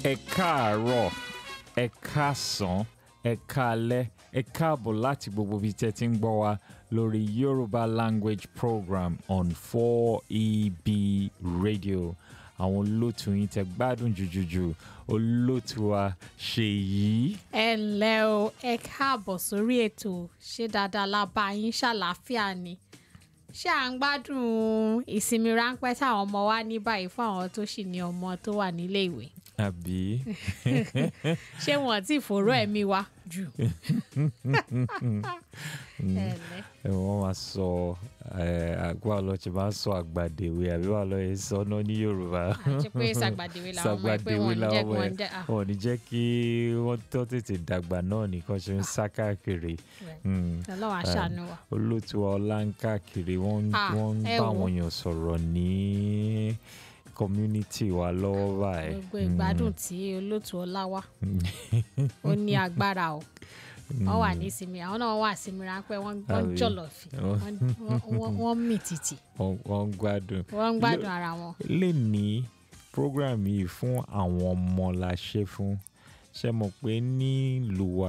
ẹ káàárọ̀ ẹ káàsán ẹ káalẹ́ ẹ káàbọ̀ láti gbogbo ibi tẹ́ ti ń gbọ́ wa lórí Yorùbá language program on 4EB radio àwọn olóòtú yín tẹ́ gbádùn jùjùjù olóòtú wa Ṣèyí. ẹ ǹlẹ́ o ẹ káàbọ̀ sórí ètò ṣé dáadáa la bá yín ṣàlàáfíà ni ṣé à ń gbádùn ìsinmi ráńpẹ́ táwọn ọmọ wa ní báyìí fún àwọn tó sì ní ọmọ tó wà nílé ìwé àbí ṣé wọn ti fòró ẹ̀mí wa jù. ẹ ǹlẹ́ ẹ wọ́n máa sọ àgbà lọ ṣe máa ń sọ àgbàdèwé àbí wà lọ yẹn sọ náà ní Yorùbá. àti pé sàgbàdéwé làwọn ọmọ ẹgbẹ́ wọn ní jẹ́ kí wọ́n jẹ́ ah, wọn ò ní jẹ́ kí wọ́n tó tètè dàgbà náà nìkan ṣe ń sá káàkiri. Mm. Ọlọ́run aṣàánú wa. olóòtú ọlá ń káàkiri wọ́n ń- Ah, wọ́n ń ẹ bá wò. àwọn èèyàn sọ̀rọ̀ ní community wa lọ́wọ́ báyìí. gbogbo ìgbádùn tí olóòtú ọlá wa ó ní agbára o wọ́n wà ní ìsinmi àwọn náà wà ìsinmi ráńpẹ́ wọ́n wọ́n Àbí? jọ̀lọ̀ fi wọ́n- wọ́n- wọ́n- wọ́n mì tìtì Wọ́n- wọ́n ń gbádùn. wọ́n ń gbádùn ara wọn. lè ní program yìí fún àwọn ọmọ la ṣe fún ṣe mọ̀ pé nílùú wa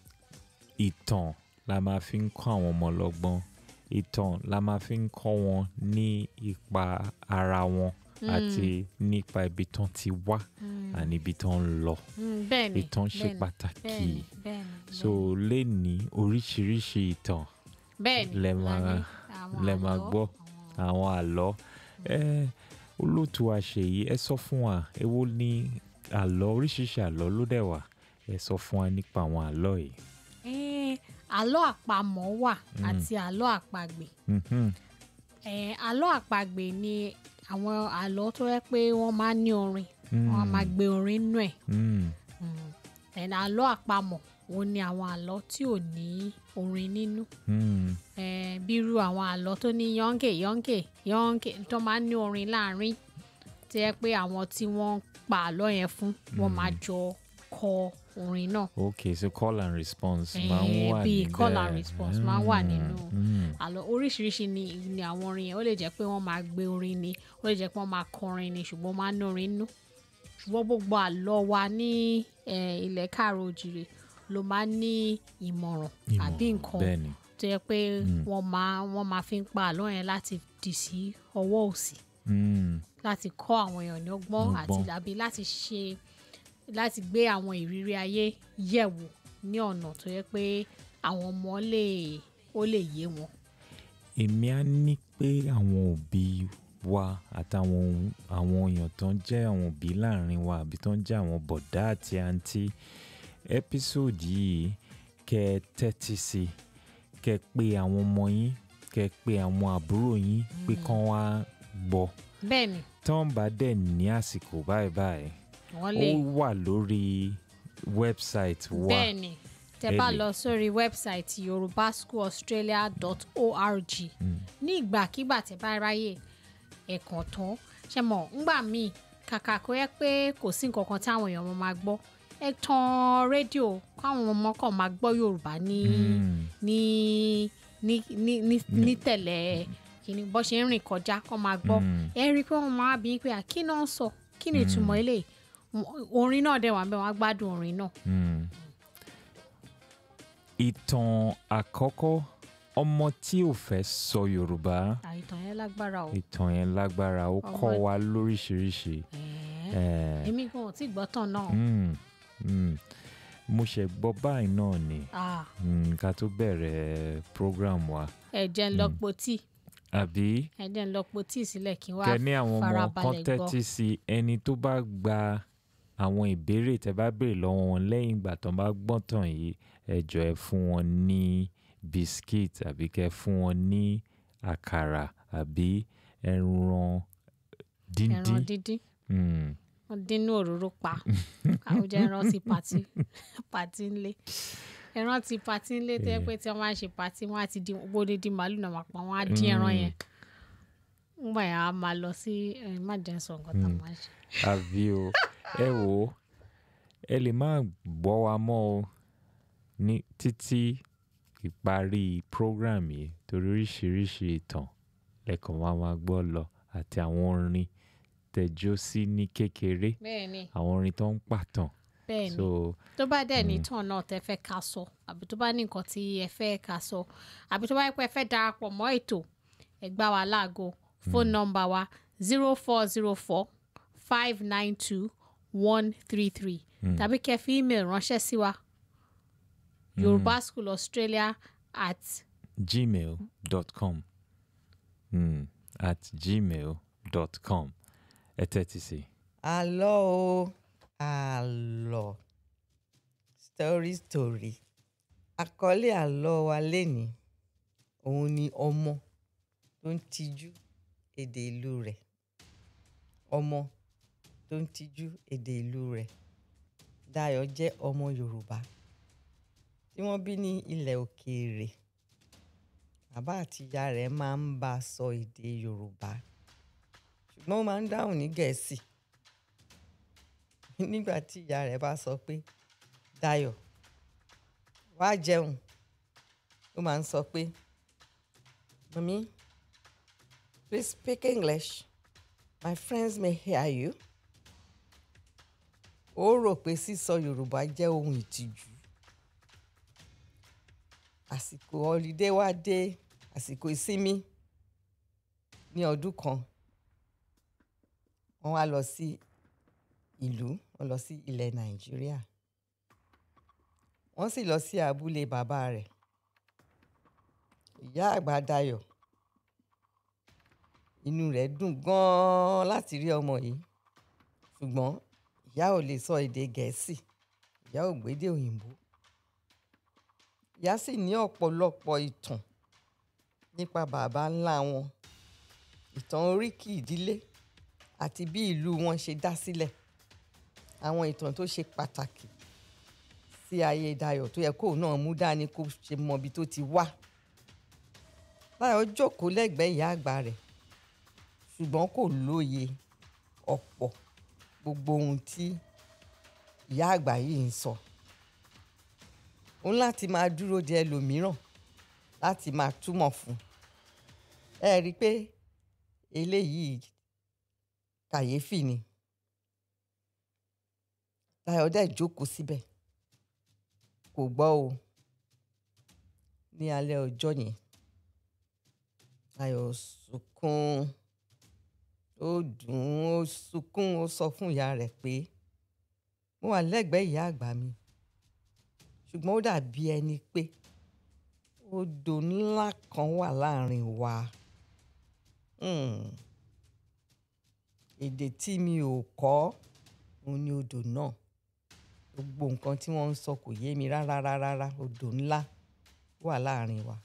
ìtàn la máa fi ń kọ́ àwọn ọmọ lọ́gbọ́n ìtàn la máa fi ń kọ́ wọn ní ipa ara wọn àti nípa ibi tán ti wá àní ibi tán ń lọ Mm, bẹ́ẹ̀ni ìtàn ṣe bẹ́ẹ̀ni, pàtàkì bẹ́ẹ̀ni bẹ́ẹ̀ni so lè ní oríṣiríṣi ìtàn bẹ́ẹ̀ni lẹ la máa ní àwọn lẹ máa àlọ́, gbọ́ àwọn- àwọn àlọ́ ẹ olóòtú àṣeyí ẹ sọ fún wa èwo ni àlọ́ oríṣiríṣi àlọ́ ló dẹ̀ wà ẹ sọ fún wa nípa àwọn àlọ́ yìí. Eh, àlọ́ àpamọ̀ wà àti àlọ́ àpagbè Mhm. Eh, àlọ́ àpagbè ni àwọn àlọ́ tó yẹ pé wọ́n máa ń ní orin wọ́n máa gbé orin nù ẹ̀ Mm. ẹ̀nà àlọ́ àpamọ̀ òun ni àwọn àlọ́ tí ò ní orin nínú Mm. Eh, bírú àwọn àlọ́ tó ní yọ́ǹkè yọ́ǹkè yọ́ǹkè tó máa ń ní orin láàrin tí yẹ pé àwọn tí wọ́n ń pa àlọ́ yẹn fún wọ́n máa jọ kọ orin náà ok so call and response Eh, máa ń wà bíi níbẹ̀ call and response máa ń wà Mm. nínú Mm. àlọ́ oríṣiríṣi ni ni àwọn orin yẹn ó lè jẹ́ pé wọ́n máa gbé orin ni ó lè jẹ́ pé wọ́n máa kọrin ni ṣùgbọ́n wọ́n máa ń ní orin nínú ṣùgbọ́n gbogbo àlọ́ wa ní eh, ilẹ̀ káàrọ̀ òjìrè ló máa ń ní ìmọ̀ràn Ìmọ̀, àbí nǹkan bẹ́ẹ̀ ni tó yẹ pé wọ́n máa wọ́n máa fi ń pa àlọ́ yẹn láti dì sí ọwọ́ òsì Mm. láti kọ́ àwọn èèyàn ní ọgbọ́n àti Ọgbọ́n. àbí láti ṣe láti gbé àwọn ìrírí ayé yẹ̀wò ní ọ̀nà tó yẹ pé àwọn ọmọ lè ó lè yé wọn. èmi á ní pé àwọn òbí wa àtàwọn ohun- àwọn èèyàn tó ń jẹ́ àwọn òbí láàrin wa àbí tó ń jẹ́ àwọn bọ̀dá àti àǹtí ẹ́písòdì yìí kẹ́ ẹ tẹ́tí sí i kẹ́ ẹ pé àwọn ọmọ yín kẹ́ ẹ pé àwọn àbúrò yín pé kán wá gbọ́ bẹ́ẹ̀ni tán bá dẹ̀ ní àsìkò báyìí báyìí wọ́n ó lè wà lórí wẹ́bsáìtì wa bẹ́ẹ̀ni tẹ́ bá Ẹ lè. lọ sórí wẹ́bsáìtì yorubaschoolaustralia.org ní ìgbàkigbà tẹ́ bá ráyè ẹ̀kàn tán ṣe mọ̀ ńgbà míì kàkà kó yẹ pé kò sí nǹkan kan táwọn èèyàn máa gbọ́ ẹ tan rédíò káwọn ọmọ kan máa gbọ́ yorùbá ní Mm. ní ní ní ní ní tẹ̀lé kìíní bó ṣe ń rìn kọjá kó máa gbọ́ Mm. ẹ rí i pé wọ́n máa bí i pé à, kí náà ń sọ kí ni ìtumọ̀ eléyìí orin náà dẹ̀ wà bẹ́ẹ̀ wọ́n á gbádùn orin náà. Mm. ìtàn àkọ́kọ́ ọmọ tí ò fẹ́ sọ Yorùbá àìtàn yẹn lágbára o. ìtàn yẹn lágbára ó kọ́ Ọmọ- wa lóríṣiríṣi. Ẹ̀ẹ́, Eh, èmi gan ò tí gbọ́ tán náà. mm, mm. mo ṣe gbọ́ báyìí náà ni Ah, mm, ká tó bẹ̀rẹ̀ program wa ẹ jẹ́ ń lọ po tíì àbí ẹ jẹ́ ń lọ po tíì sílẹ̀ kí n wá kẹ ní àwọn ọmọ kan farabalẹ̀ gbọ́. tẹ́tí sí ẹni tó bá gba àwọn ìbéèrè tẹ́ bá béèrè lọ́wọ́ wọn lẹ́yìn ìgbà tó bá gbọ́n tàn yìí ẹ jọ̀ọ́ ẹ fún wọn ní biskit àbí kẹ́ fún wọn ní àkàrà àbí ẹran díndín ẹran díndín Mm, wọ́n dínú òróró pa àwùjọ ẹran ti pàtí pàtí ńlé ẹran ti pàtí ńlé tó yẹ pé tí wọ́n máa ń ṣe pàtí wọ́n á ti dín gbogbo dídín màálù náà máa pa wọ́n á dín ẹran yẹn ńgbà yẹn á máa lọ sí ẹ, má jẹ́ n sọ nǹkan tá a máa ṣe. àbí o ẹ wò ó ẹ lè má gbọ́ wa mọ́ o ní títí ìparí program yìí torí oríṣiríṣi ìtàn lẹ́kọ̀ọ́ máa máa gbọ́ lọ àti àwọn orin tẹ̀jọ́ sí ní kékeré bẹ́ẹ̀ ni àwọn orin tó ń pàtàn bẹ́ẹ̀ ni so tó bá dẹ̀ ní tàn náà tẹ́ fẹ́ ká sọ àbí tó bá ní nǹkan tí ẹ fẹ́ ká sọ àbí tó bá yẹ pé ẹ fẹ́ darapọ̀ mọ́ ètò ẹ gbá wa láago fóònù nọ́mbà wa zero four zero four five nine two one three three tàbí kẹ́ fi email ránṣẹ́ sí wa yorùbá school australia at gmail.com mm, at gmail.com ẹ tẹ́tí sí i. àlọ́ o àlọ́ story story àkọlé àlọ́ wa lénìí òun ni ọmọ tó ń tijú èdè ìlú rẹ̀ ọmọ tó ń tijú èdè ìlú rẹ̀ Dayọ̀ jẹ́ ọmọ Yorùbá tí wọ́n bí ní ilẹ̀ òkèèrè bàbá àti ìyá rẹ̀ máa ń bá a sọ èdè Yorùbá ṣùgbọ́n ó máa ń dáhùn ní Gẹ̀ẹ́sì nígbà tí ìyá rẹ̀ bá sọ pé Dayọ̀ wá jẹun ó máa ń sọ pé mami please speak English my friends may hear you ó rò pé sísọ Yorùbá jẹ́ ohun ìtìjú àsìkò ọlídé wá dé àsìkò ìsinmi ní ọdún kan wọ́n wá lọ sí ìlú wọ́n lọ sí ilẹ̀ Nàìjíríà wọ́n sì lọ sí abúlé bàbá rẹ̀ ìyá àgbà Dayọ̀ inú rẹ̀ dùn gan-an láti rí ọmọ yìí ṣùgbọ́n ìyá ò lè sọ èdè Gẹ̀ẹ́sì ìyá ò gbédè òyìnbó ìyá sì ní ọ̀pọ̀lọpọ̀ ìtàn nípa bàbá ńlá wọn ìtàn oríkì ìdílé àti bí ìlú wọn ṣe dá sílẹ̀ àwọn ìtàn tó ṣe pàtàkì sí ayé Dayọ̀ tó yẹ kóun náà mú dání kó ṣe mọ ibi tó ti wá Dayọ̀ jókòó lẹ́gbẹ̀ẹ́ ìyá àgbà rẹ̀ ṣùgbọ́n kò lóye ọ̀pọ̀ gbogbo ohun tí ìyá àgbà yìí ń sọ òun láti máa dúró de ẹlòmíràn láti máa túmọ̀ fún ẹ rí i pé eléyìí kàyéfì ni Dayọ̀ dẹ̀ jókòó síbẹ̀ kò gbọ́ o ní alẹ́ ọjọ́ yẹn Dayọ̀ sunkún ó dùn ún ó sunkún ó sọ fún ìyá rẹ̀ pé mo wà lẹ́gbẹ̀ẹ́ ìyá àgbà mi ṣùgbọ́n ó dàbí ẹni pé odò ńlá kan wà láàrin wa Hmm. èdè tí mi ò kọ́ òun ni odò náà gbogbo nǹkan tí wọ́n ń sọ kò yé mi rárá rárá odò ńlá wà láàrin wa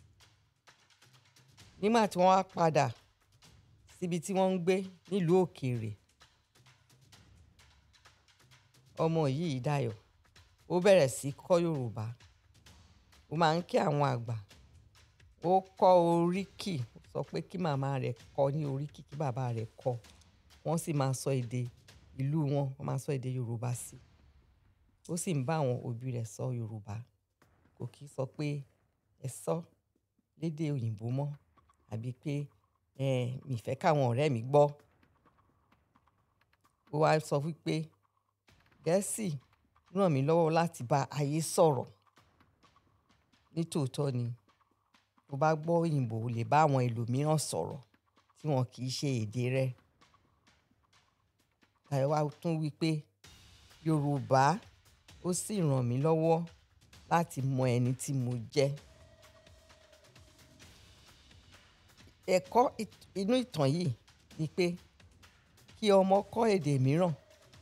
nígbà tí wọ́n wá padà síbi tí wọ́n ń gbé nílùú òkèèrè ọmọ yìí Dayọ̀ ó bẹ̀rẹ̀ sí kọ́ Yorùbá ó máa ń kí àwọn àgbà ó kọ́ oríkì ó sọ pé kí màmá rẹ̀ kọ́ ní oríkì kí bàbá rẹ̀ kọ́ wọ́n sì máa sọ èdè ìlú wọn wọ́n máa sọ èdè Yorùbá sí i ó sì ń bá àwọn òbí rẹ̀ sọ Yorùbá kò kí sọ pé ẹ sọ lédè òyìnbó mọ́ àbí pé ẹ mi fẹ́ káwọn ọ̀rẹ́ mi gbọ́ ó wá sọ wípé Gẹ̀ẹ́sì ràn mí lọ́wọ́ láti bá ayé sọ̀rọ̀ nítòótọ́ ni tó bá gbọ́ òyìnbó o lè bá àwọn ẹlòmíràn sọ̀rọ̀ tí wọn kì í ṣe èdè rẹ̀ Dayọ̀ wá tún wí pé Yorùbá ó sì ràn mí lọ́wọ́ láti mọ ẹni tí mo jẹ́ ẹ̀kọ́ it- inú ìtàn yìí ni pé kí ọmọ kọ́ èdè mìíràn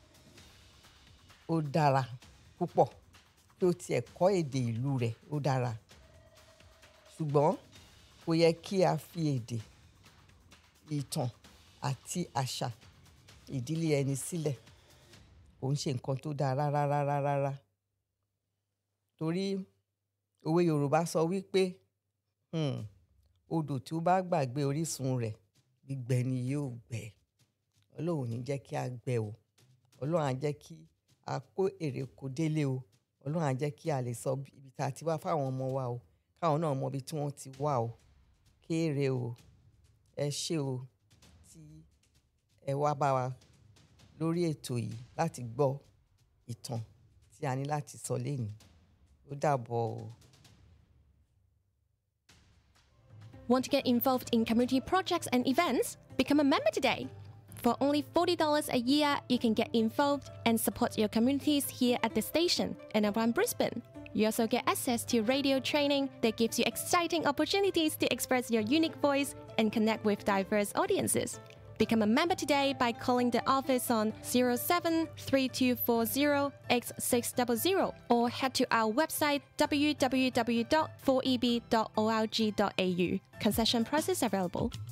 ó dára púpọ̀ kí ó tiẹ̀ kọ́ èdè ìlú rẹ̀ ó dára ṣùgbọ́n kò yẹ kí a fi èdè ìtàn àti àṣà ìdílé ẹni sílẹ̀ kò ń ṣe nǹkan tó dáa rárá rárá rárá torí òwe Yorùbá sọ wípé hmm, odò tí ó bá gbàgbé orísun rẹ̀ gbígbẹ ni yóò gbẹ Ọlọ́run ò ní jẹ́ kí a gbẹ o Ọlọ́run á jẹ́ kí a kó èrè kó délé o Ọlọ́run á jẹ́ kí a lè sọ bí- ibi tá a ti wá fáwọn ọmọ wa o káwọn náà mọ ibi tí wọ́n ti wá o kéèrè o ẹ ṣé o tí ẹ wá bá wa lórí ètò yìí láti gbọ́ ìtàn tí a ní láti sọ lénìí ó dàbọ̀ o. Want to get involved in community projects and events? Become a member today. For only $40 a year, you can get involved and support your communities here at the station and around Brisbane. You also get access to radio training that gives you exciting opportunities to express your unique voice and connect with diverse audiences. Become a member today by calling the office on 073240x600 or head to our website www.4eb.org.au. Concession prices available.